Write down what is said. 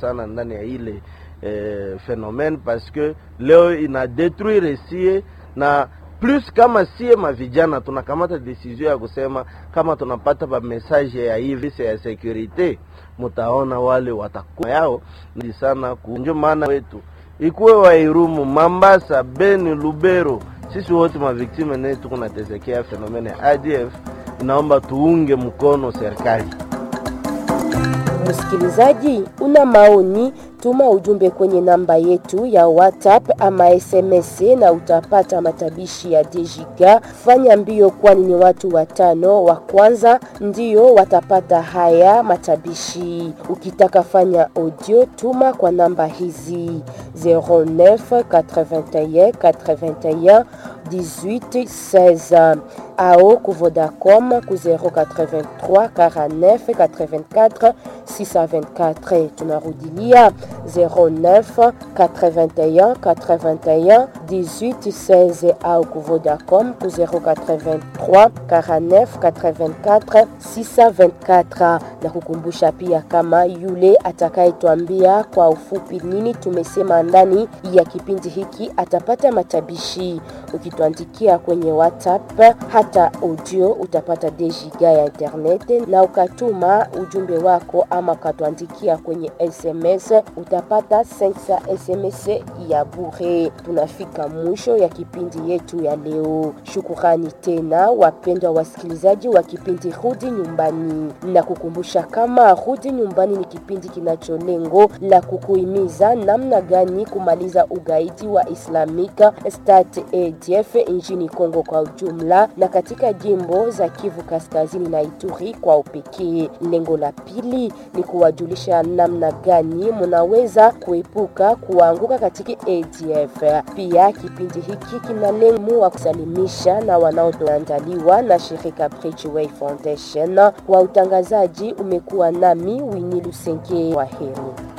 sana ndani ya ile eh, phenomene parce que leo ina detruire sie na plus kama sie mavijana tunakamata decision ya kusema kama tunapata ba message ya hivi ya securite, mutaona wale watakuwa yao ni sana kunjo maana wetu ikuwe Wairumu, Mambasa, Beni, Lubero, sisi wote maviktime ne tuko natesekea fenomene ya ADF. Inaomba tuunge mkono serikali. Msikilizaji, una maoni, tuma ujumbe kwenye namba yetu ya WhatsApp ama SMS na utapata matabishi ya Dejiga. Fanya mbio, kwani ni watu watano wa kwanza ndio watapata haya matabishi. Ukitaka fanya audio, tuma kwa namba hizi 09 81 81 18 16 ao ku Vodacom ku 083 49 84 624. Tunarudilia 09 81 81 18 16 au ku Vodacom ku 083 49 84 624. Na kukumbusha pia kama yule atakayetwambia kwa ufupi nini tumesema ndani ya kipindi hiki atapata matabishi. Ukituandikia kwenye WhatsApp hata audio utapata dejiga ya internet, na ukatuma ujumbe wako ama ukatuandikia kwenye SMS utapata 500 SMS ya bure. Tunafika mwisho ya kipindi yetu ya leo. Shukurani tena wapendwa wasikilizaji wa kipindi Rudi Nyumbani, na kukumbusha kama Rudi Nyumbani ni kipindi kinacho lengo la kukuhimiza namna gani kumaliza ugaidi wa Islamic State ADF nchini Kongo kwa ujumla na katika jimbo za Kivu Kaskazini na Ituri kwa upekee. Lengo la pili ni kuwajulisha namna gani mnaweza kuepuka kuanguka katika ADF. Pia kipindi hiki kina lengo wa kusalimisha na wanaoandaliwa na shirika Bridgeway Foundation. Kwa utangazaji umekuwa nami Winnie Lusenge. Waheri.